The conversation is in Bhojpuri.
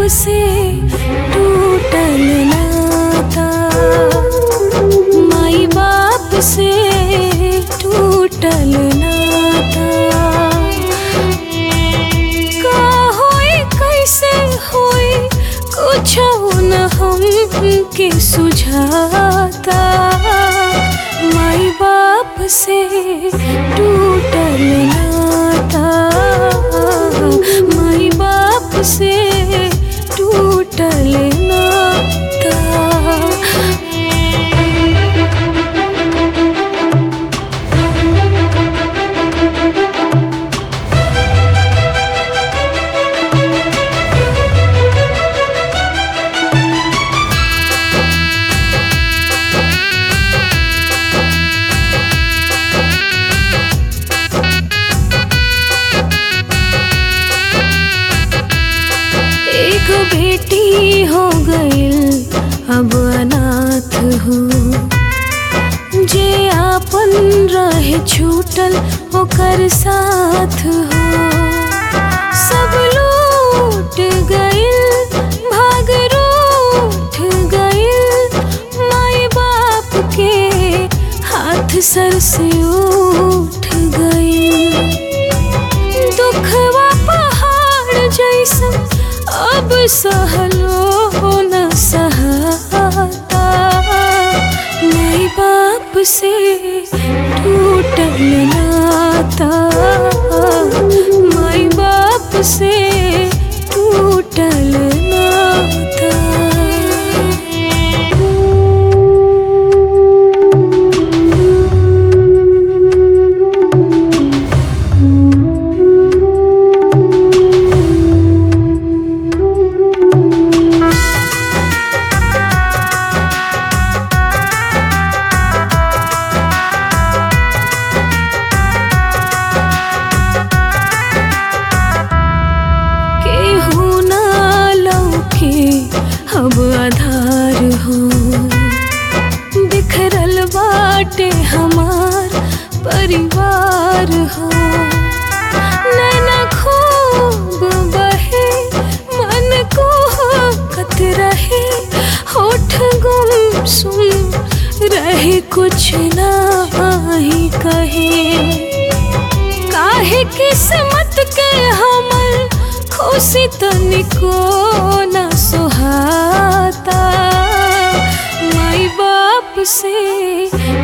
से टूटल नाता माई बाप से टूटल नाता का होई कैसे होई कुछ न हमके सुझाता माई बाप से टूटल नाता माई बाप से टूटल नाता एक बेटी हो गइल अब अनाथ हो जे आपन रहे छूटल ओकर साथ हो सब लूट गइल भाग रूठ गइल माई बाप के हाथ सर से उठ गइल दुखवा पहाड़ जैसन अब सहलो न सहाता माई बाप से टूटल नाता माई बाप से टूटल नाता केहू ना लौके अब आधार हो बिखरल बाटे हमार परिवार हो नैना खूब बहे मन को कत रहे होठ गुम सुन रहे कुछ ना ही कहे काहे किस्मत के हमर खुशी तनिको न सुहाता माई बाप से